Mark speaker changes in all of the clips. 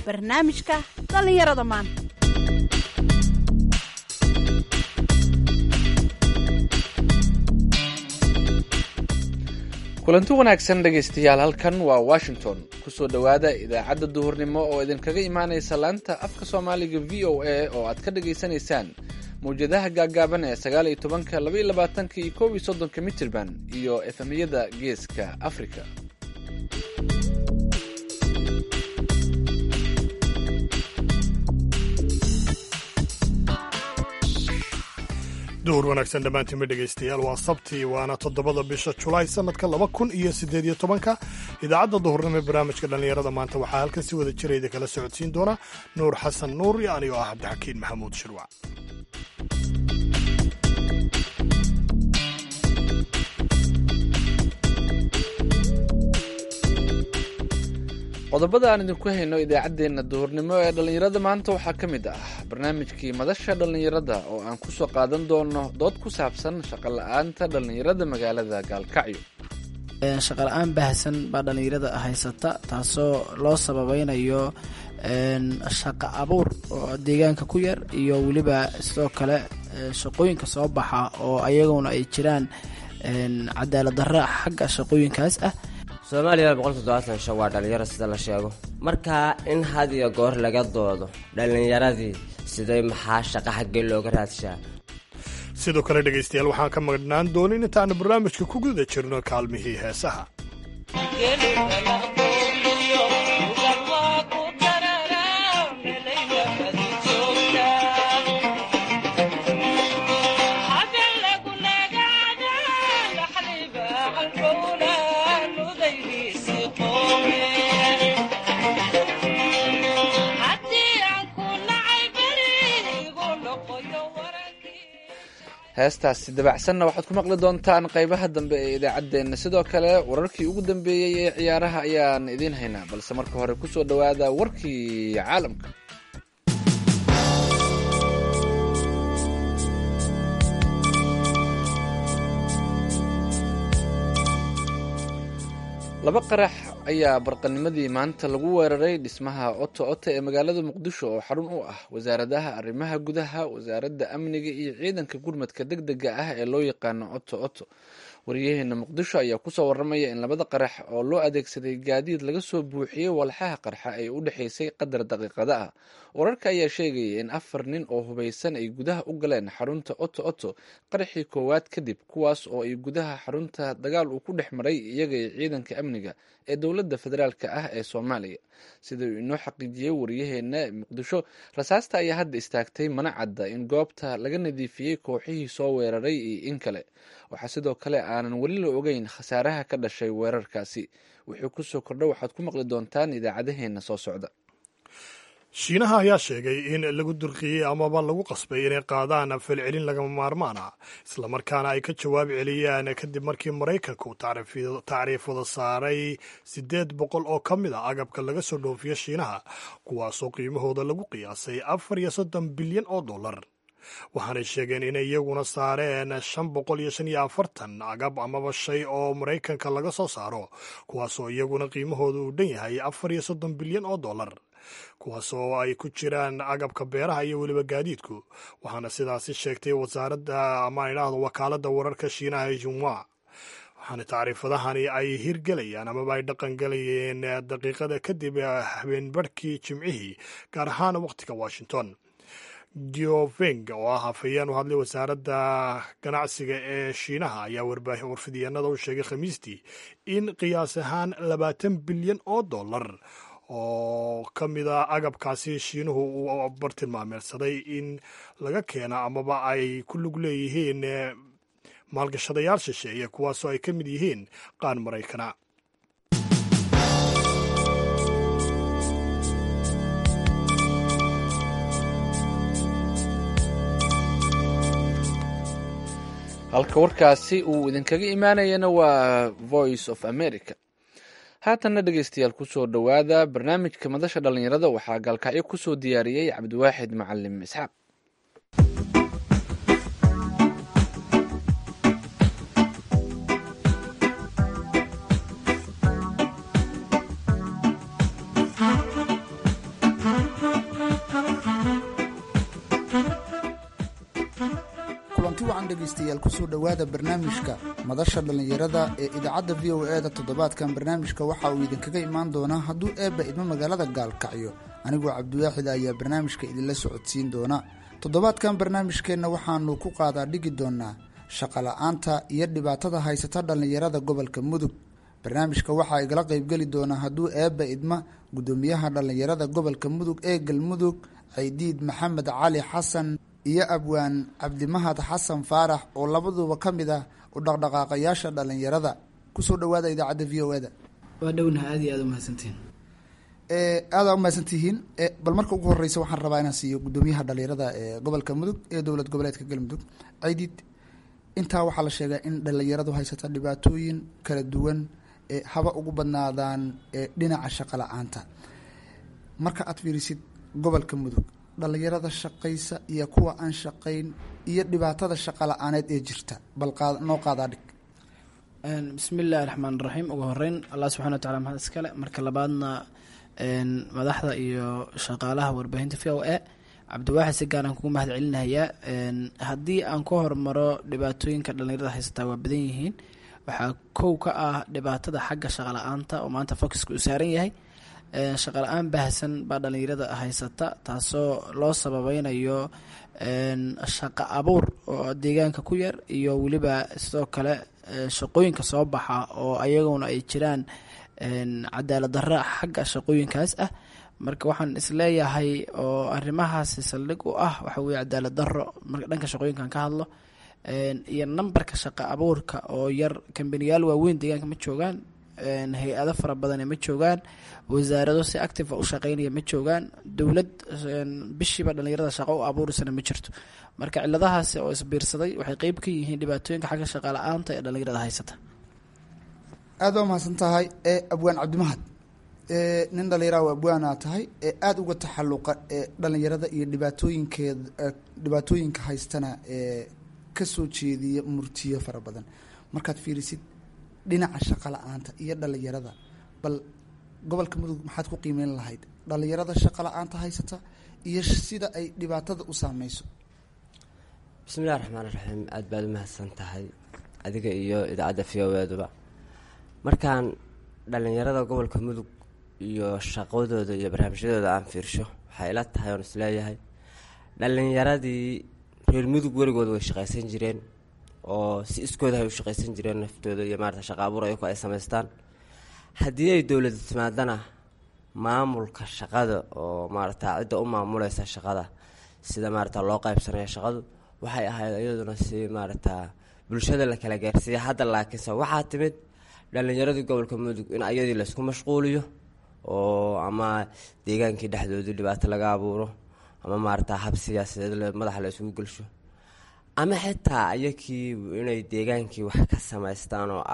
Speaker 1: barnaamijka dhallinyarada maanta
Speaker 2: kulanti wanaagsan dhegaystayaal halkan waa washington kusoo dhowaada idaacadda duhurnimo oo idinkaga imaanaysa laanta afka soomaaliga v o a oo aad ka dhagaysanaysaan mawjadaha gaaggaaban ee sagaal iyo tobanka laba iyo labaatanka iyo kow iyo soddonka mitirban iyo efemyada geeska africa
Speaker 3: duhur wanaagsan dhammaantiinma dhegaystayaal waa sabti waana toddobada bisha julaay sanadka laba kun iyo siddeed iyo tobanka idaacadda duhurnimo ee barnaamijka dhallinyarada maanta waxaa halkan si wada jirayda kala socodsiin doona nuur xasan nuur iyo anigoo ah cabdixakiin maxamuud shirwac
Speaker 2: qodobada aan idinku hayno idaacaddeenna duhurnimo ee dhallinyarada maanta waxaa ka mid ah barnaamijkii madasha dhallinyarada oo aan ku soo qaadan doono dood ku saabsan shaqo la-aanta dhallinyarada magaalada gaalkacyo
Speaker 4: shaqa la-aan baahsan baa dhallinyarada haysata taasoo loo sababaynayo shaqa abuur oo deegaanka ku yar iyo weliba sidoo kale shaqooyinka soo baxa oo ayaguna ay jiraan cadaalad darra xagga shaqooyinkaas ah
Speaker 5: soomaaliya boqol toddobaatan shan waa dhallinyaro sida la sheego marka in had iyo goor laga doodo dhallinyaradii siday maxaa shaqa xaggee looga raadshaa
Speaker 3: sidoo kale dhegaystayaal waxaan ka magnaan doonin intaanu barnaamijka ku guda jirno kaalmihii heesaha
Speaker 2: heestaasi dabacsanna waxaad ku maqli doontaan qaybaha dambe ee idaacaddeenna sidoo kale wararkii ugu dambeeyey ee ciyaaraha ayaan idiin haynaa balse marka hore kusoo dhowaada warkii caalamka laba qarax ayaa barqanimadii maanta lagu weeraray dhismaha oto oto ee magaalada muqdisho oo xarun u ah wasaaradaha arrimaha gudaha wasaaradda amniga iyo ciidanka gurmadka deg dega ah ee loo yaqaano oto oto wariyaheena muqdisho ayaa kusoo waramaya in labada qarax oo loo adeegsaday gaadiid laga soo buuxiyey walxaha qarxa ay u dhexaysay qadar daqiiqada ah wararka ayaa sheegaya in afar nin oo hubaysan ay gudaha u galeen xarunta oto oto qaraxii koowaad kadib kuwaas oo ay gudaha xarunta dagaal uu ku dhex maray iyaga iyo ciidanka amniga ee dowladda federaalka ah ee soomaaliya sida uu inoo xaqiijiyey wariyaheena muqdisho rasaasta ayaa hadda istaagtay mana cadda in goobta laga nadiifiyey kooxihii soo weeraray iyo in kale waxaa sidoo kale aanan weli la ogeyn khasaaraha ka dhashay weerarkaasi wuxuu kusoo kordha waxaad ku maqli doontaan idaacadaheena soo socda
Speaker 3: shiinaha ayaa sheegay in lagu durqiyey amaba lagu qasbay inay qaadaan falcelin lagama maarmaan ah islamarkaana ay ka jawaab celiyaan kadib markii maraykanku tacriifada saaray siddeed boqol oo ka mid a agabka laga soo dhoofiyo shiinaha kuwaasoo qiimahooda lagu qiyaasay afar iyo soddon bilyan oo dollar waxaanay sheegeen inay iyaguna saareen shan boqol iyo shan iyo afartan agab amaba shay oo maraykanka laga soo saaro kuwaasoo iyaguna qiimahooda uu dhan yahay afar iyo soddon bilyan oo dollar kuwaas oo ay ku jiraan agabka beeraha iyo weliba gaadiidku waxaana sidaasi sheegtay wasaaradda ama idhaahdo wakaaladda wararka shiinaha ee junwa waxaana tacriifadahani ay hirgelayaan amaba ay dhaqangelayeen daqiiqada kadib habeenbarhkii jimcihii gaar ahaan wakhtiga washington geofeng oo ah hafayeen u hadlay wasaaradda ganacsiga ee shiinaha ayaa warfidyaenada u sheegay khamiistii in qiyaas ahaan labaatan bilyan oo dollar oo ka mid a agabkaasi shiinuhu uu bartilmaameedsaday in laga keena amaba ay ku lug leeyihiin maalgashadayaal shisheeye kuwaasoo ay ka mid yihiin qaan maraykana
Speaker 2: halka warkaasi uu idinkaga imaanayana waa voice of america haatanna dhegeystayaal kusoo dhowaada barnaamijka madasha dhallinyarada waxaa gaalkacyo kusoo diyaariyey cabdiwaaxid macalim isxaaq
Speaker 6: wacan dhegaystayaal kusoo dhowaada barnaamijka madasha dhallinyarada ee idaacadda v o e da toddobaadkan barnaamijka waxa uu idinkaga imaan doonaa hadduu eebba idmo magaalada gaalkacyo anigoo cabdiwaaxid ayaa barnaamijka idinla socodsiin doona toddobaadkan barnaamijkeenna waxaanu ku qaadaa dhigi doonaa shaqola'aanta iyo dhibaatada haysata dhallinyarada gobolka mudug barnaamijka waxaa igala qeybgeli doonaa hadduu eebba idma guddoomiyaha dhallinyarada gobolka mudug ee galmudug caydiid maxamed cali xasan iyo abwaan cabdimahad xasan faarax oo labaduba ka mid ah u dhaqdhaqaaqayaasha dhallinyarada kusoo dhawaada idaacadda v o e da
Speaker 4: waa dhownaha aad iyo aad umahadsantiin
Speaker 6: aada umahadsantihiin bal marka ugu horeysa waxaan rabaa inaan siiyo guddoomiyaha dhalinyarada ee gobolka mudug ee dowlad goboleedka galmudug caydiid intaa waxaa la sheegaa in dhalinyaradu haysata dhibaatooyin kala duwan ee haba ugu badnaadaan ee dhinaca shaqo la-aanta marka aad fiirisid gobolka mudug dhalinyarada shaqaysa iyo kuwa aan shaqayn iyo dhibaatada shaqo la-aaneed ee jirta bal qaad noo qaadaa dhig
Speaker 4: bismi illaahi raxmaan raxiim ugu horeyn allah subxana wa tacala mahad iskale marka labaadna madaxda iyo shaqaalaha warbaahinta v o e cabdiwaaxid si gaaraan kugu mahad celinayaa haddii aan ka hormaro dhibaatooyinka dhalinyarada haysataa waa badan yihiin waxaa kow ka ah dhibaatada xagga shaqa la-aanta oo maanta focuska uu saaran yahay shaqa la-aan baahsan baa dhalinyarada haysata taasoo loo sababeynayo shaqa abuur oo deegaanka ku yar iyo weliba sidoo kale shaqooyinka soo baxa oo ayaguna ay jiraan cadaalad darra xagga shaqooyinkaas ah marka waxaan isleeyahay oo arrimahaasi saldhig u ah waxa weye cadaalad darro marka dhanka shaqooyinkan ka hadlo iyo nambarka shaqa abuurka oo yar kambaniyaal waaweyn deegaanka ma joogaan hay-ado fara badane ma joogaan wasaarado si active u shaqeynaya ma joogaan dowlad bishiiba dhalinyarada shaqo u abuurisana ma jirto marka ciladahaasi oo isbiirsaday waxay qeyb ka yihiin dhibaatooyinka xagga shaqa la-aanta ee dhalinyarada haysata
Speaker 6: aada waa mahadsan tahay ee abwaan cabdimahad nin dhalinyara oo abwaana tahay ee aada uga taxaluqa ee dhalinyarada iyo dhibaatooyinkeed dhibaatooyinka haystana ee kasoo jeediya murtiyo fara badan markaad fiirisid dhinaca shaqa la-aanta iyo dhalinyarada bal gobolka mudug maxaad ku qiimeyn lahayd dhalinyarada shaqa la-aanta haysata iyo sida ay dhibaatada u saameyso
Speaker 5: bismillahi raxmaan raxiim aada baad u mahadsan tahay adiga iyo idaacadda v o eduba markaan dhalinyarada gobolka mudug iyo shaqadooda iyo barnaamijyadooda aan fiirsho waxay ila tahay oon isleeyahay dhalinyaradii reer mudug weligood way shaqaysan jireen oo si iskooda ay u shaqaysan jireen naftooda iyo maarata shaqa abuur ayaku ay samaystaan haddii ay dowlada timaadana maamulka shaqada oo maarata cidda u maamuleysa shaqada sida maarata loo qaybsanaya shaqadu waxay ahayd iyaduna si maarata bulshada la kala gaarsiiya hadda laakiinse waxaa timid dhalinyaradii gobolka mudug in ayadii laysku mashquuliyo oo ama deegaankii dhexdoodii dhibaato laga abuuro ama maarata hab siyaasadeed madaxa la isugu gelsho ama xitaa ayakii inay deegaankii wax ka samaystaan oo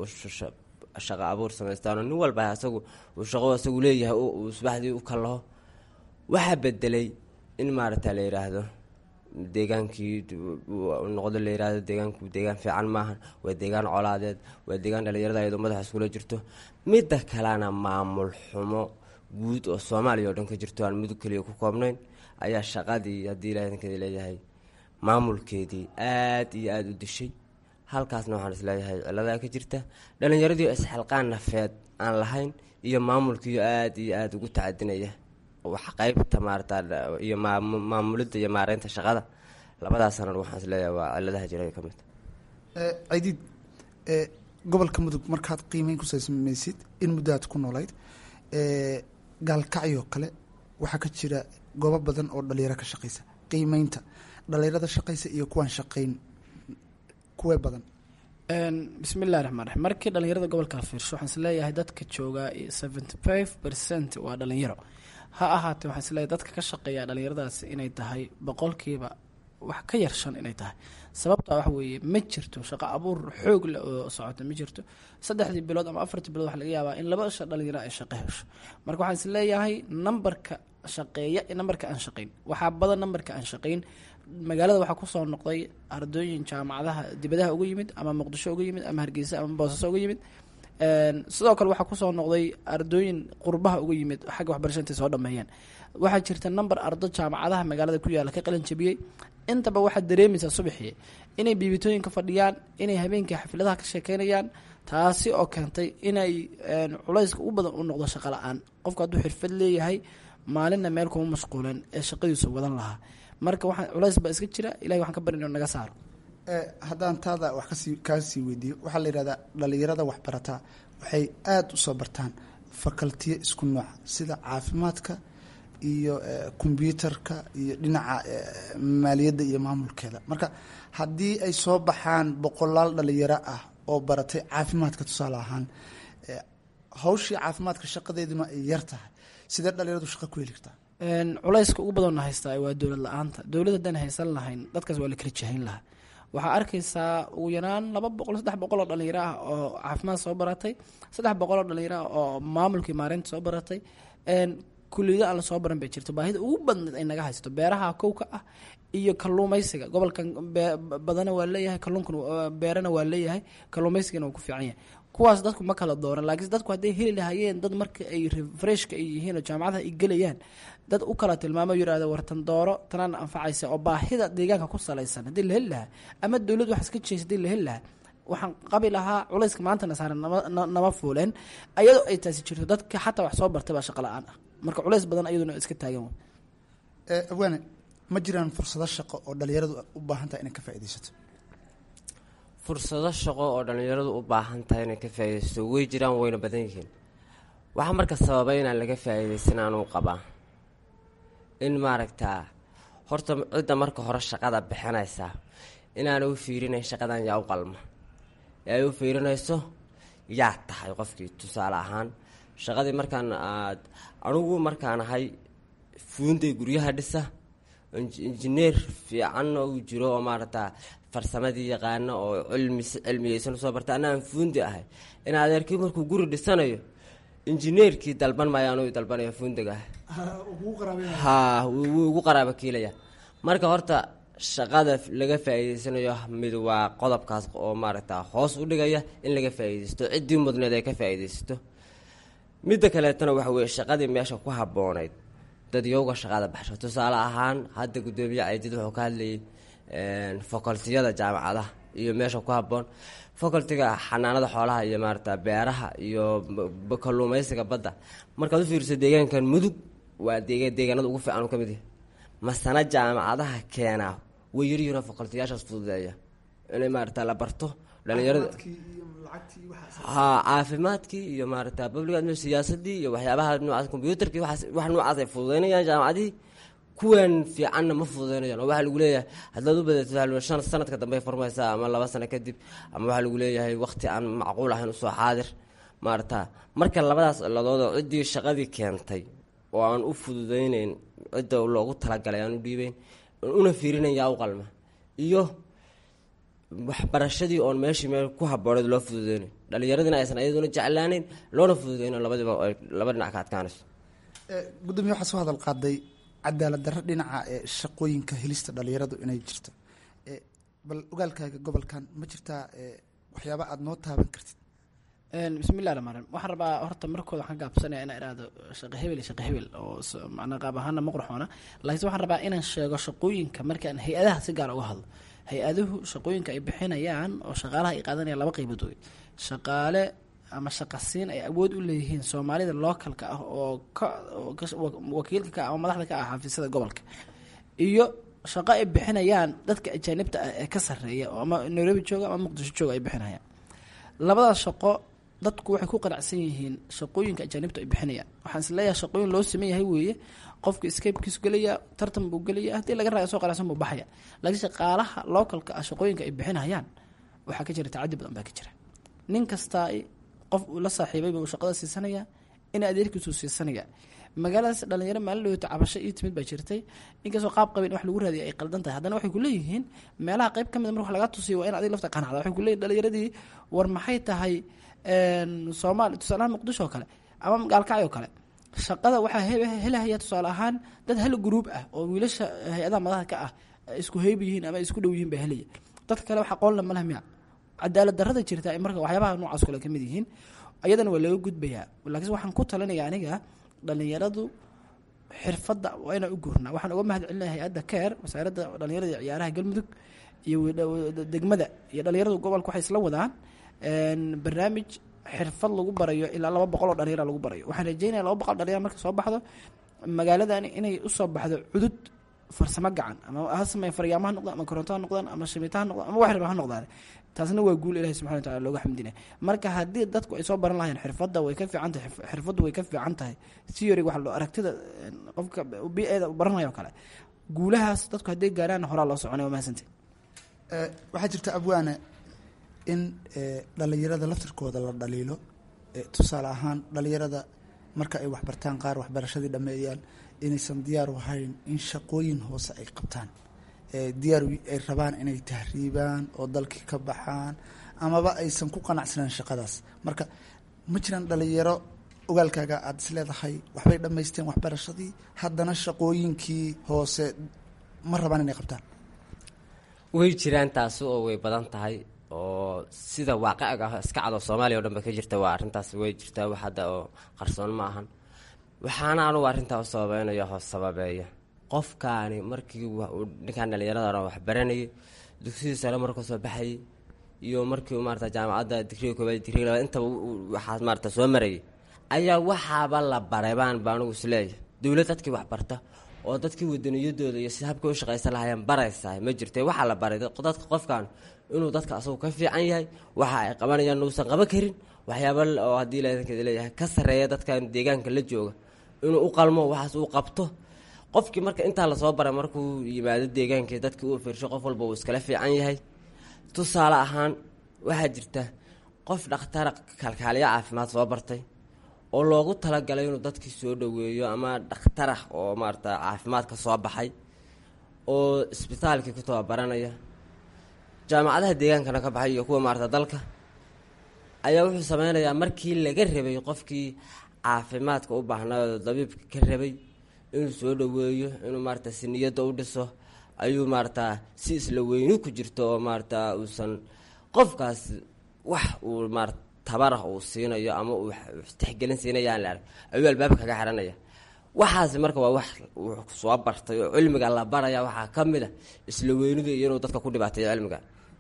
Speaker 5: abshaqo abuur samaystaan oo nin walba asagu uu shaqo asagu leeyahay uu subaxdii u kalaho waxaa bedelay in maarata la yiraahdo deegaankii noqdo la yirahdo deegaanku deegaan fiican maahan waa deegaan colaadeed waa deegaan dhalinyarada ayadoo madaxa iskula jirto midda kalena maamul xumo guud oo soomaaliya oo dhan ka jirto aan mudug keliya ku koobnayn ayaa shaqadii haddii ilaahdankeeda leeyahay maamulkeedii aada iyo aada u dishay halkaasna waxaan isleeyahay ciladaa ka jirta dhalinyaradii isxilqaan nafeed aan lahayn iyo maamulkiiyo aada iyo aada ugu tacadinaya wax qeybta maarata iyo maamulidda iyo maareynta shaqada labadaas sanan waxaan isleeyahay waa ciladaha jira ka mid
Speaker 6: cidiid gobolka mudug markaad qiimeyn ku samaysid in muddaad ku noolayd gaalkacyo kale waxaa ka jira goobo badan oo dhalinyaro ka shaqeysa qiimeynta dhalinyarada shaqeysa iyo kuwaan shaqeyn kuwee badan
Speaker 4: bismi illahi raxmaan raxiim markii dhalinyarada gobolka la fiirsho waxaan isleeyahay dadka jooga seventy five percent waa dhalinyaro ha ahaatee waxaan isleeyahay dadka ka shaqeeya dhalinyaradaasi inay tahay boqolkiiba wax ka yar shan inay tahay sababta waxa weeye ma jirto shaqo abuur xoog leh oo socota ma jirto saddexdii bilood ama afartii bilood waxa laga yaabaa in laba sha dhalinyaro ay shaqo hesho marka waxaan isleeyahay nambarka shaqeeya iyo nambarka aan shaqeyn waxaa badan nambarka aan shaqeyn magaalada waxaa kusoo noqday ardooyin jaamacadaha dibadaha uga yimid ama muqdisho uga yimid ama hargeysa ama boosaaso uga yimid sidoo kale waxaa kusoo noqday ardooyin qurbaha uga yimid xagga waxbarasha intay soo dhameeyeen waxaa jirta number ardo jaamacadaha magaalada ku yaala ka qalin jabiyey intaba waxaad dareemaysaa subaxii inay biibitooyinka fadhiyaan inay habeenkii xafladaha ka sheekeynayaan taasi oo keentay inay culayska u badan u noqdo shaqo la-aan qofku hadduu xirfad leeyahay maalinna meel kuma mashquulen ee shaqadiisu wadan lahaa marka waxaa culays baa iska jira ilahi waxaan ka barin inuu naga saaro
Speaker 6: haddaan taada wax kasii kaasii weydiiyo waxaa la yidhahdaa dhalinyarada waxbarataa waxay aada u soo bartaan fakaltiyo isku nooca sida caafimaadka iyo kombyuutarka iyo dhinaca maaliyadda iyo maamulkeeda marka haddii ay soo baxaan boqolaal dhalinyaro ah oo baratay caafimaadka tusaale ahaan hawshii caafimaadka shaqadeeduna ay yar tahay sidee dhalinyaradu shaqa ku heli kartaa
Speaker 4: culayska ugu badanna haystaa waa dowlad la-aanta dowlad haddaan haysan lahayn dadkaas waa la kala jahayn lahaa waxaa arkaysaa ugu yaraan laba boqol saddex boqol oo dhalinyaro ah oo caafimaad soo baratay saddex boqol oo dhalinyaro ah oo maamulkii maareynta soo baratay kuliyado aan lasoo baran bay jirto baahida ugu badneed ay naga haysato beeraha kowka ah iyo kaluumeysiga gobolkan badana waa leeyahay kaluunkana beerana waa leeyahay kaluumeysigana waa ku fiican yahay kuwaas dadku ma kala dooran laakiinse dadku hadday heli lahaayeen dad marka ay refreshka ay yihiin oo jaamacadaha ay gelayaan dad u kala tilmaamo yirahdo wartan dooro tanaana anfacaysa oo baahida deegaanka ku salaysan haddii la heli lahaa ama dowlad wax iska jeysa hadii la heli lahaa waxaan qabi lahaa culayska maantana saaran nama fuuleen ayadoo ay taasi jirto dadka xataa wax soo bartay baa shaqa la-aan ah marka culays badan ayaduna iska taagan
Speaker 6: abwaane ma jiraan fursado shaqo oo dhalinyaradu u baahan tahay inay ka faaidaysato
Speaker 5: fursado shaqo oo dhallinyaradu u baahan tahay inay ka faaidaysato way jiraan wayna badan yihiin waxaa marka sababay inaan laga faa'iidaysan anuu qabaa in maaragtaa horta cidda marka hore shaqada bixinaysaa inaana u fiirinayn shaqadan yaa u qalma ee ay u fiirinayso yaa tahay qofkii tusaale ahaan shaqadii markaan aad anugu markaan ahay fuunday guryaha dhisa injineer fiican uu jiro oo maaragtaa farsamadii yaqaano oo cilmi cilmiyeysan usoo barta anaan fuundi ahay in adeerkii markuu guri dhisanayo injineerkii dalban maayo anuu dalbanaya fuundiga ah ha wuu ugu qaraaba kiilaya marka horta shaqada laga faa'iideysanayo mid waa qodobkaas oo maaragta hoos u dhigaya in laga faa'iideysto ciddii mudneed ay ka faa'iideysato midda kaleetana waxa weye shaqadii meesha ku habboonayd dadyowga shaqada baxsho tusaale ahaan hadda guddoomiye caydid wuxuu ka hadlayay facultiyada jaamacadaha iyo meesha ku habboon facultiga xanaanada xoolaha iyo maarata beeraha iyo kaluumeysiga badda markaad u fiiriso deegaankan mudug waa deega deegaanada ugu fiican u ka mid yahay masana jaamacadaha keenaa way yaryaro facultiyaashaas fududeeya inay maarata la barto dhalinyarada ha caafimaadkii iyo maarata public admin siyaasadii iyo waxyaabaha noocaas combyuutarkii waxaas wax noocaas ay fududeynayaan jaamacadihii kuwan fiicanna ma fududeynayaan oo waxaa lagu leeyahay haddaad u badato shan sanadka dambe furmaysaa ama laba sano kadib ama waxaa lagu leeyahay waqti aan macquul ahayn usoo xaadir maarata marka labadaas ciladoodoo ciddii shaqadii keentay oo aan u fududeyneyn cidda loogu talagalay aan u dhiibeyn una fiirinayn yaa u qalma iyo waxbarashadii oon meeshii meel ku habooneed loo fududeynayn dhalinyaradina aysan ayaduna jeclaaneyn loona fududeyno labadiiba ay laba dhinac ka adkaanayso
Speaker 6: gudoomiye waxaa soo hadal qaaday cadaalad darro dhinaca ee shaqooyinka helista dhalinyaradu inay jirto bal ogaalkaaga gobolkan ma jirtaa waxyaaba aada noo taaban kartid
Speaker 4: bismillahi raxmaan raxiim waxaan rabaa horta markooda waxaan gaabsanaya inaan idhaahdo shaqo hebel iyo shaqo hebel oo macnaa qaab ahaana ma qurxoona laakiinse waxaan rabaa inaan sheego shaqooyinka markaan hay-adaha si gaar uga hadlo hay-aduhu shaqooyinka ay bixinayaan oo shaqaalaha ay qaadanayaan laba qaybood wey shaqaale ama shaqasiin ay awood u leeyihiin soomaalida localka ah oo ka wakiilka ka ama madaxda ka ah xafiisyada gobolka iyo shaqo ay bixinayaan dadka ajaanibta ah ee ka sarreeya oo ama nairobi jooga ama muqdisho jooga ay bixinayaan labadaas shaqo dadku waxay ku qanacsan yihiin shaqooyinka ajaanibta ay bixinayaan waxaan is leeyahay shaqooyin loo sameyn yahay weeye qofka escapekiisu gelaya tartan buu gelaya haddii laga raaga soo qanacsan buu baxaya laakiin shaqaalaha localka ah shaqooyinka ay bixinayaan waxaa ka jira tacadi badan baa ka jira nin kastaa qof uu la saaxiibay buu shaqada siisanaya in adeerkiisu siisanaya magaaladaas dhalinyaro maalin dhaweyto cabasho ii timid baa jirtay inkastoo qaab qabin wax lagu raadiya ay qaldan tahay haddana waxay kuleeyihiin meelaha qayb ka mid mar wax laga tusiyo waa in adig lafta qanacda waxay kuleeyihin dhalinyaradii war maxay tahay soomaali tusaalahaan muqdisho oo kale ama gaalkacyo kale shaqada waxaa helahaya tusaale ahaan dad hal gruub ah oo wiilasha hay-adaha madaxda ka ah isku heyb yihiin ama isku dhow yihiin baa helaya dadka kale wax aqoon lama leh miya cadaalad darada jirta ay marka waxyaabaha noocaas kale ka mid yihiin ayadana waa laga gudbayaa laakiin waxaan ku talinaya aniga dhalinyaradu xirfadda waa inaan u gurnaa waxaan uga mahad celinaya hay-adda keer wasaaradda dhalinyarada iyo ciyaaraha galmudug iyo degmada iyo dhalinyarada gobolka waxay isla wadaan barnaamij xirfad lagu barayo ilaa laba boqol oo dhalinyara lagu barayo waxaan rajeynaya laba boqol dhalinyara marka soo baxdo magaaladani inay usoo baxdo cudud farsamo gacan ama ha sameeya faryaamaha noqdaan ama koronto ha noqdaan ama shamiita ha noqdaan ama wax raba ha noqdaan taasna waa guul ilahi subxana wataala looga xamdinaya marka haddii dadku ay soo baran lahayn xirfadda way ka fiican tahay xirfaddu way ka fiican tahay theory waxa loo aragtida qofka bi-eeda baranaya oo kale guulahaas dadku hadday gaaraan horaa loo soconay waa mahadsantay
Speaker 6: waxaa jirta abwaane in dhalinyarada laftirkooda la dhaliilo tusaale ahaan dhalinyarada marka ay waxbartaan qaar waxbarashadii dhameeyaan inaysan diyaar u ahayn in shaqooyin hoose ay qabtaan diyaar ay rabaan inay tahriibaan oo dalkii ka baxaan amaba aysan ku qanacsanaan shaqadaas marka ma jiraan dhalinyaro ogaalkaaga aada is leedahay waxbay dhammaysteen waxbarashadii haddana shaqooyinkii hoose ma rabaan inay qabtaan
Speaker 5: way jiraan taasi oo way badan tahay oo sida waaqiciga ah iska cado soomaaliya o dhan ba ka jirta waa arrintaas way jirtaa wax hadda oo qarsoon ma ahan waxaana anugu arrintaa u sababeynaya hoos sababeeya qofkaani markii ninkaan dhallinyarada wax baranayay dugsidii sare markuu soo baxayay iyo markii maarata jaamacadda digriga koobaad digriga labaad intaba waxaas maarata soo marayay ayaa waxaaba la baray baan ba anugu isleeyahay dowlad dadkii wax barta oo dadkii wadaniyadooda iyo si habkay u shaqaysan lahaayeen baraysaa ma jirte waxaa la baray dadka qofkan inuu dadka asagu ka fiican yahay waxa ay qabanayaan uusan qaban karin waxyaaba oo haddii ladankeeda leeyahay ka sarreeya dadkan deegaanka la jooga inuu u qalmo waxaas uu qabto qofkii marka intaa lasoo baray markuu yimaado deegaankii dadkii uu fiirsho qof walba uu iskala fiican yahay tusaale ahaan waxaa jirta qof dhakhtara kalkaaliyo caafimaad soo bartay oo loogu talagalay inuu dadkii soo dhoweeyo ama dhakhtarah oo maarata caafimaadka soo baxay oo isbitaalkii ku tababaranaya jaamacadaha deegaankana ka baxay iyo kuwa maarata dalka ayaa wuxuu sameynayaa markii laga rabay qofkii caafimaadka u baahnaa dabiibka ka rabay inuu soo dhoweeyo inuu maarata si niyadda u dhiso ayuu maarata si isla weyni ku jirto oo maarata uusan qofkaas wax uu maarata tabarah uu siinayo ama uu tixgelin siinaya aan la arag ayuu albaabka kaga xiranaya waxaasi marka waa wax uu soo bartay oo cilmiga la baraya waxaa ka mid a isla weynida iyo inuu dadka ku dhibaateeyo cilmiga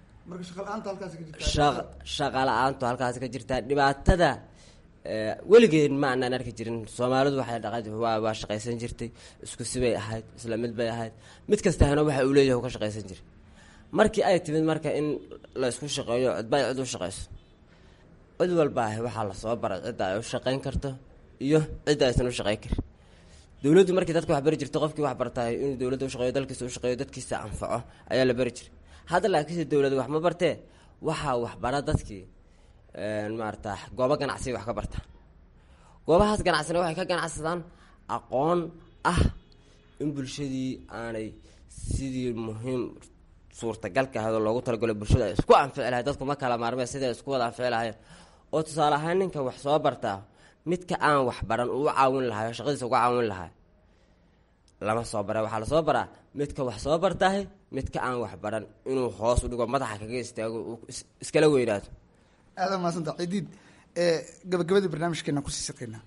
Speaker 5: shaqa la-aantu halkaasi ka jirtaa dhibaatada weligeen ma anaan arki jirin soomaalidu waxay dhaqa waa shaqaysan jirtay isku sibay ahayd isla mid bay ahayd mid kastahana waxa uu leeyahay ka shaqaysan jiray markii ay timid marka in la isku shaqeeyo cidba ay cid u shaqayso cid walba ah waxaa lasoo baray cidda ay u shaqayn karto iyo cidda aysan u shaqayn karin dowladdu markii dadka wax bari jirta qofkii wax bartaay inuu dowladda u shaqeeyo dalkiisa u shaqeeyo dadkiisa anfaco ayaa la bari jiray hadda laakiinse dowlada wax ma bartee waxaa waxbara dadkii maarata goobo ganacsiga wax ka barta goobahaas ganacsina waxay ka ganacsadaan aqoon ah in bulshadii aanay sidii muhiim suurtagalka ahayd oo loogu talagalo bulshada ay isku anfici lahayd dadku ma kala maarmeen sidai isku wada anfici lahayeen oo tusaale ahaan ninka wax soo bartaa midka aan wax baran uu u caawin lahay oo shaqadiisa uga caawin lahay lama soo bara waxaa lasoo baraa midka wax soo bartahay midka aan wax baran inuu hoos u dhigo madaxa kaga istaago uu iskala weynaado
Speaker 6: aada maasanta cidiid gabagabadii barnaamijkeena kusii saqeynaa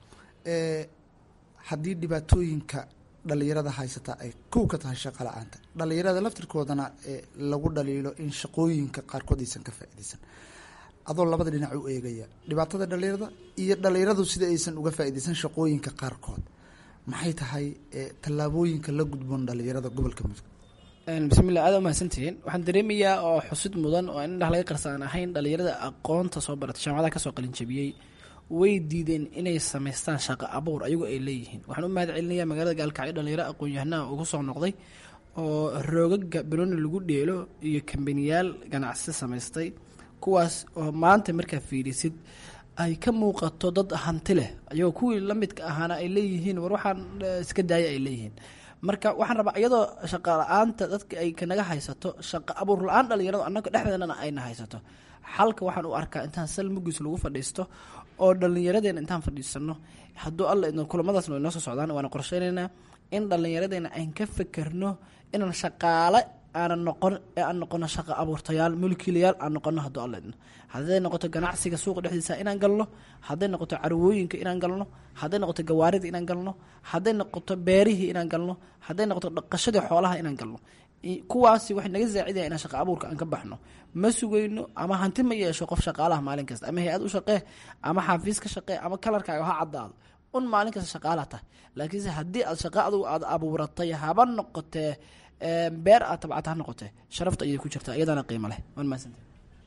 Speaker 6: haddii dhibaatooyinka dhalinyarada haysata ay kow ka tahay shaqa la-aanta dhalinyarada laftirkoodana lagu dhaliilo in shaqooyinka qaarkood aysan ka faa-ideysan adoo labada dhinac u eegaya dhibaatada dhalinyarada iyo dhalinyaradu sida aysan uga faa-ideysan shaqooyinka qaarkood maxay tahay tallaabooyinka la gudboon dhalinyarada gobolka mudug
Speaker 4: bismillah aada umahadsantihiin waxaan dareemayaa oo xusid mudan oo in indhaha laga qarsaan ahayn dhalinyarada aqoonta soo baratay jaamacadaha kasoo qalinjabiyey way diideen inay samaystaan shaqo abuur ayagoo ay leeyihiin waxaan u mahad celinayaa magaalada gaalkacyo dhalinyaro aqoon-yahanaha ugu soo noqday oo roogaga belooni lagu dheelo iyo kambaniyaal ganacsi samaystay kuwaas oo maanta markaa fiirisid ay ka muuqato dad hanti leh ayagoo kuwii lamidka ahaana ay leeyihiin war waxaan iska daaya ay leeyihiin marka waxaan rabaa iyadoo shaqa la-aanta dadka ay kanaga haysato shaqa abuur la-aan dhalinyaradu annaga dhexdeedana ayna haysato xalka waxaan u arkaa intaan sal mugiis lagu fadhiisto oo dhallinyaradeena intaan fadhiisano hadduu alla idno kulamadaasna way noo soo socdaan waana qorsheynaynaa in dhallinyaradeena ayn ka fekerno inaan shaqaale aanan noqon ee aan noqono shaqo abuurtayaal mulkiilayaal aan noqono hadduu alla idno hadday noqoto ganacsiga suuqa dhexdiisa inaan galno hadday noqoto carwooyinka inaan galno hadday noqoto gawaarida inaan galno hadday noqoto beerihii inaan galno hadday noqoto dhaqashadii xoolaha inaan galno kuwaasi waxay naga saacidaya inaan shaqa abuurka aan ka baxno ma sugayno ama hanti ma yeesho qof shaqaalaha maalin kasta ama hay-ad u shaqee ama xafiis ka shaqee ama kalarkaaga ha caddaado un maalin kasta shaqaalaha tahay laakiinse haddii aad shaqa adugu aad abuuratay haba noqotee beer aad tabcata ha noqotee sharafta ayay ku jirtaa iyadana qiimo leh waan mahadsanta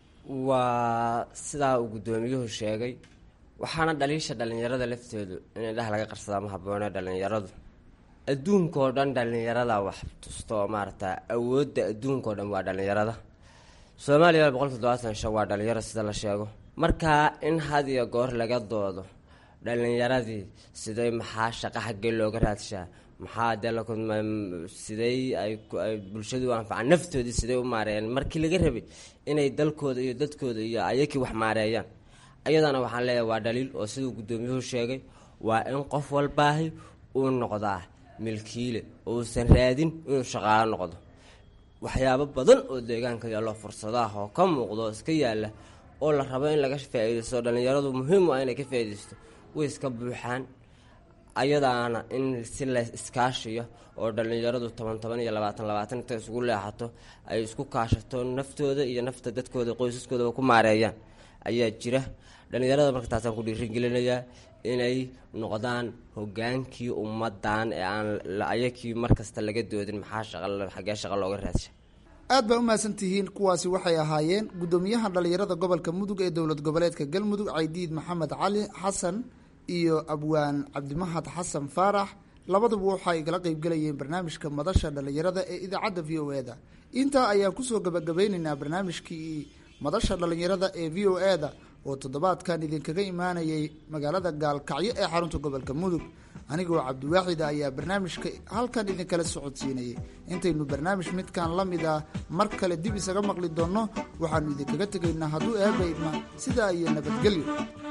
Speaker 5: waa sidaa uu guddoomiyuhu sheegay waxaana dhaliisha dhallinyarada lafteedu in indhaha laga qarsadaa ma habboone dhallinyaradu adduunkao dhan dhallinyarada wax tusto maarata awoodda adduunkao dhan waa dhallinyarada soomaaliya boqolki todobaatan shan waa dhalinyaro sida la sheego markaa in had iyo goor laga doodo dhalinyaradii siday maxaa shaqa xaggee looga raadshaa maxaa dee la siday ay bulshadu u anfacaan naftoodii siday u maareeyaan markii laga rabay inay dalkooda iyo dadkooda iyo ayakii wax maareeyaan ayadana waxaan leeyahay waa dhaliil oo siduu guddoomiyuhu sheegay waa in qof walbaahi uu noqdaa milkiile uusan raadin inuu shaqaalo noqdo waxyaabo badan oo deegaanka yaallo fursadaah oo ka muuqdo oo iska yaalla oo la rabo in laga faa-iidaysto dhalinyaradu muhiim u ah inay ka faa-iidaysto way iska buuxaan ayadaana in si la iskaashiyo oo dhallinyaradu toban toban iyo labaatan labaatan inta isugu leexato ay isku kaashato naftooda iyo nafta dadkooda qoysaskoodaba ku maareeyaan ayaa jira dhallinyarada marka taasaan ku dhiirigelinayaa inay noqdaan hogaankii ummadan ee aan ayakii markasta laga doodin maxaa shaqa xaggee shaqa looga raadsha
Speaker 6: aad baa u mahadsan tihiin kuwaasi waxay ahaayeen guddoomiyaha dhallinyarada gobolka mudug ee dowlad goboleedka galmudug caydiid maxamed cali xasan iyo abwaan cabdimahad xasan faarax labaduba waxay igala qeybgelayeen barnaamijka madasha dhallinyarada ee idaacadda v o e da intaa ayaan kusoo gabagabeyneynaa barnaamijkii madasha dhallinyarada ee v o e da oo toddobaadkan idinkaga imaanayay magaalada gaalkacyo ee xarunta gobolka mudug anigoo cabdiwaaxida ayaa barnaamijka halkan idinkala socodsiinayay intaynu barnaamij midkan la mid ah mar kale dib isaga maqli doonno waxaanu idinkaga tegaynaa hadduu eeba idma sidaa iyo nabadgelyo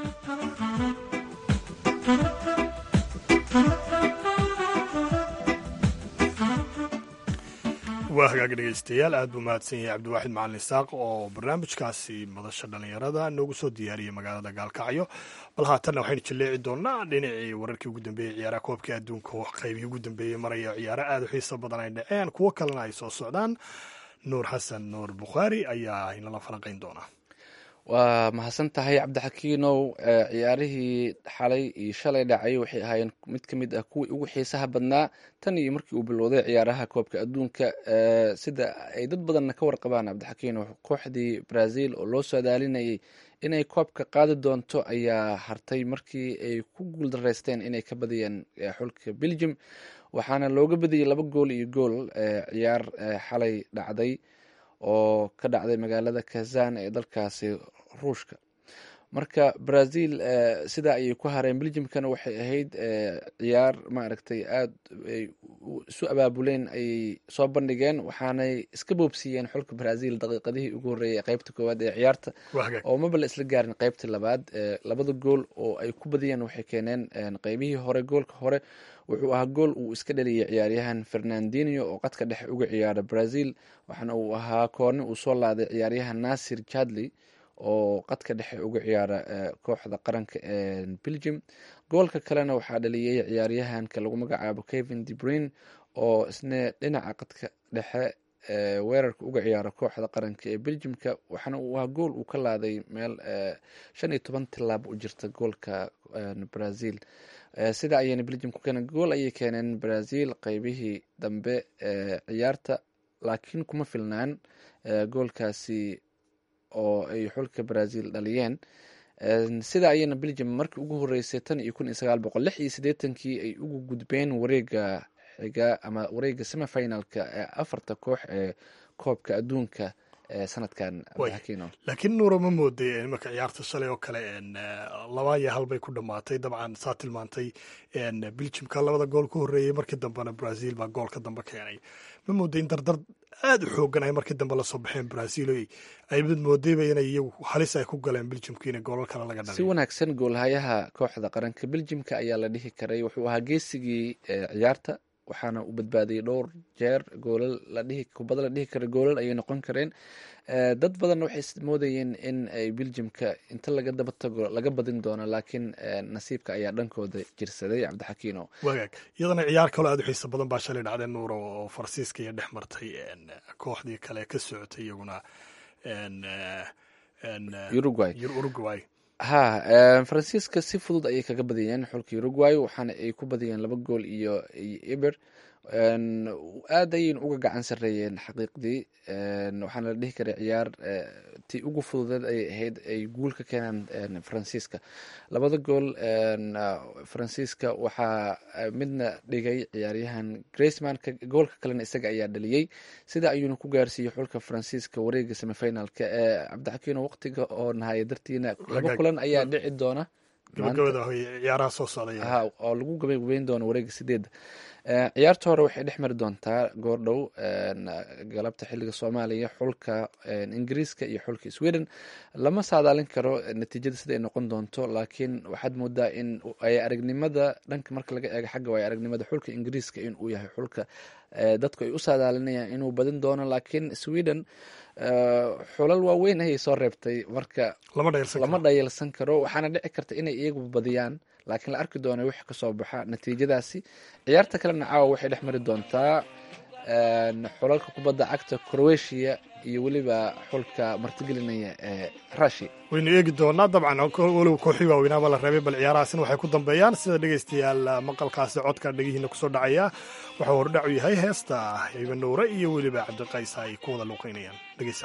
Speaker 3: waa hagaag dhegeystayaal aad buu mahadsan yahay cabdiwaaxid macalin isaaq oo barnaamijkaasi madasha dhallinyarada noogu soo diyaariyey magaalada gaalkacyo bal haatanna waxaynu jaleeci doonaa dhinacii wararkii ugu dambeeyey ciyaaraha koobkii adduunka oo qaybihii ugu dambeeyey maraya ciyaaro aad u xiiso badan ay dhaceen kuwo kalena ay soo socdaan nuur xasan nuur bukhaari ayaa inala falanqayn doonaa
Speaker 2: waa mahadsan tahay cabdixakiinow ciyaarihii xalay iyo shalay dhacay waxay ahaayeen mid ka mid ah kuwii ugu xiisaha badnaa tan iyo markii uu bilowday ciyaaraha koobka adduunka sida ay dad badanna ka warqabaan cabdixakiinow kooxdii brazil oo loo saadaalinayay inay koobka qaadi doonto ayaa hartay markii ay ku guuldaraysteen inay ka badiyeen xulka belgium waxaana looga badiyey laba gool iyo gool ciyaar xalay dhacday oo ka dhacday magaalada kazan ee dalkaasi ruushka marka brazil sidaa ayay ku hareen belgiumkana waxay ahayd ciyaar maaragtay aada ay isu abaabuleen ayay soo bandhigeen waxaanay iska boobsiiyeen xulka brazil daqiiqadihii ugu horreeyay ee qeybta koowaad ee ciyaarta oo maba la isla gaarin qeybta labaad labada gool oo ay ku badiyeen waxay keeneen qeybihii hore goolka hore wuxuu ahaa gool uu iska dhaliyay ciyaaryahan fernandinio oo qadka dhexe uga ciyaara brazil waxaana uu ahaa koorni uu soo laaday ciyaaryahan nasir jadley oo qadka dhexe uga ciyaara kooxda qaranka ee belgium goolka kalena waxaa dhaliyey ciyaaryahanka lagu magacaabo kevin debrine oo isna dhinaca qadka dhexe weerarka uga ciyaara kooxda qaranka ee belgiumka waxaana uu ahaa gool uu ka laaday meel shan iyo toban tilaabo u jirta goolka brazil sida ayayna belgium ku keeneen gool ayay keeneen brazil qeybihii dambe ee ciyaarta laakiin kuma filnaan goolkaasi oo ay xulka brazil dhaliyeen sida ayayna belgium markii ugu horeysay tan iyo kun iyo sagaal boqol lix iyo siddeetankii ay ugu gudbeen wareega xiga ama wareega semifinalka ee afarta koox ee koobka adduunka sanadkan
Speaker 3: laakiin nuuro ma mooday marka ciyaarta shalay oo kale laba iyo hal bay ku dhammaatay dabcan saa tilmaantay belgiumka labada gool ku horreeyey markii dambena brazil baa goolka dambe keenay ma mooday in dardar aada u xoogan ay markii dambe lasoo baxeen brazil ay mid moodayba inay iyagu halis ay ku galeen belgiumka in goolal kale laga dhalay
Speaker 2: si wanaagsan goolhayaha kooxda qaranka belgiumka ayaa la dhihi karay wuxuu ahaa geesigii ciyaarta waxaana uu badbaadiyey dhowr jeer goolal la dhihi kubada la dhihi kara goolal ayay noqon kareen dad badanna waxay moodayeen in ay beljimka inta laga daba tago laga badin doono laakiin nasiibka ayaa dhankooda jirsaday cabdixakiino
Speaker 3: wagaag iyadana ciyaar kaloo aad u xiisa badan baa shalay dhacday nuuro oo faransiiska iyo dhex martay kooxdii kale ka socotay iyaguna
Speaker 2: uruguay
Speaker 3: uruguay
Speaker 2: ha faransiiska si fudud ayay kaga badiyeen xulka uruguay waxaana ay ku badiyeen laba gool iyo eber aad ayayna uga gacan sareeyeen xaqiiqdii waxaana la dhihi karay ciyaar ti ugu fududeed ayay ahayd ay guul ka keenaan faransiiska labada gool faransiiska waxaa midna dhigay ciyaaryahan graceman goolka kalena isaga ayaa dhaliyey sida ayuuna ku gaarsiiyey xulka faransiiska wareega semifinalka ee cabdixakiino waqtiga oo nahaya dartiina laba kulan ayaa dhici doona
Speaker 3: ciyaaraha soo socda
Speaker 2: oo lagu gabagebeyn doono wareega sideedda ciyaarta hore waxay dhex mari doontaa goordhow galabta xiliga soomaaliya xulka ingiriiska iyo xulka sweden lama saadaalin karo natiijada sida ay noqon doonto laakiin waxaad moodaa in ay aragnimada dhanka marka laga eego xagga waay aragnimada xulka ingiriiska in uu yahay xulka dadku ay u saadaalinayaan inuu badin doono laakiin sweden xulal waaweyn ayay soo reebtay marka lama dhayalsan karo waxaana dhici karta inay iyagu badiyaan laakiin la arki doona wix kasoo baxa natiijadaasi ciyaarta kalena caawa waxay dhex mari doontaa xulalka kubadda cagta croatia iyo weliba xulka martigelinaya ee rushia
Speaker 3: waynu eegi doonaa dabcan weliba kooxii waaweynaaba la reebay bal ciyaarahaasina waxay ku dambeeyaan sida dhegaystayaal maqalkaasi codka dhegihiina kusoo dhacaya waxuu hordhacu yahay heesta hiba nuure iyo weliba cabdiqays ay ku wada luuqeynayaan dhegeysa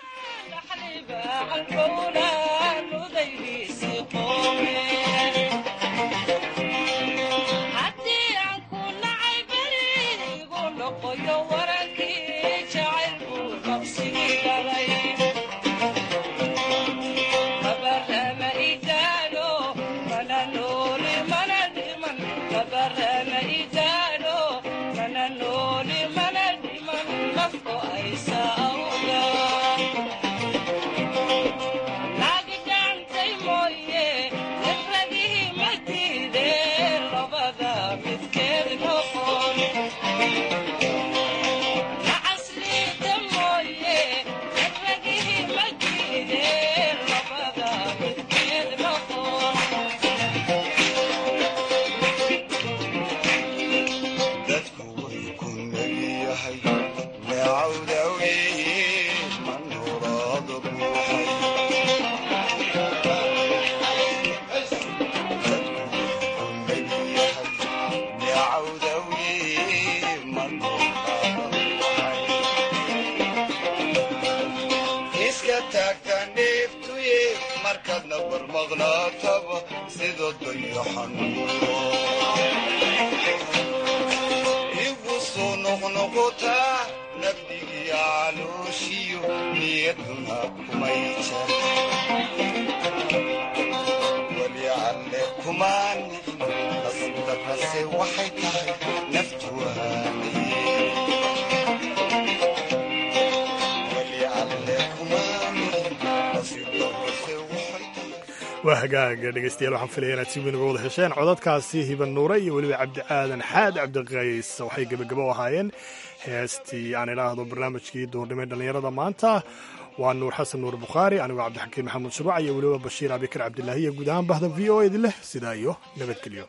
Speaker 3: waa hagaaga dhegeystayaal waxaan filaya inaad si weyn uga wada hesheen codadkaasi hiban nuure iyo weliba cabdi aadan xaad cabdiqays waxay gebagabo ahaayeen heestii aan idhaahdo barnaamijkii duurnimay dhallinyarada maanta waa nuur xasan nuur bukhaari anigoo cabdixakiin maxamuud shuruuc iyo weliba bashiir abikar cabdilaahi iyo guud ahaan bahda v o edi leh sidaa iyo nabadgelyo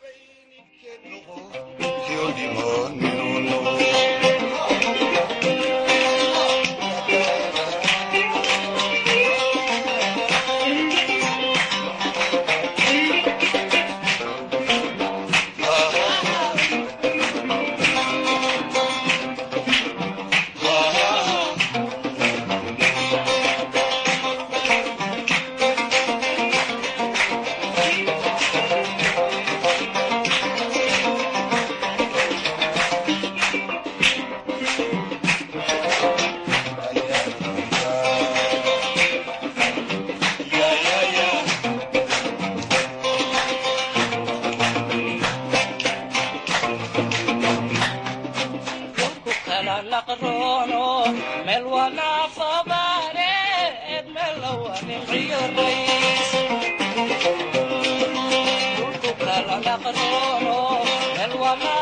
Speaker 7: Mel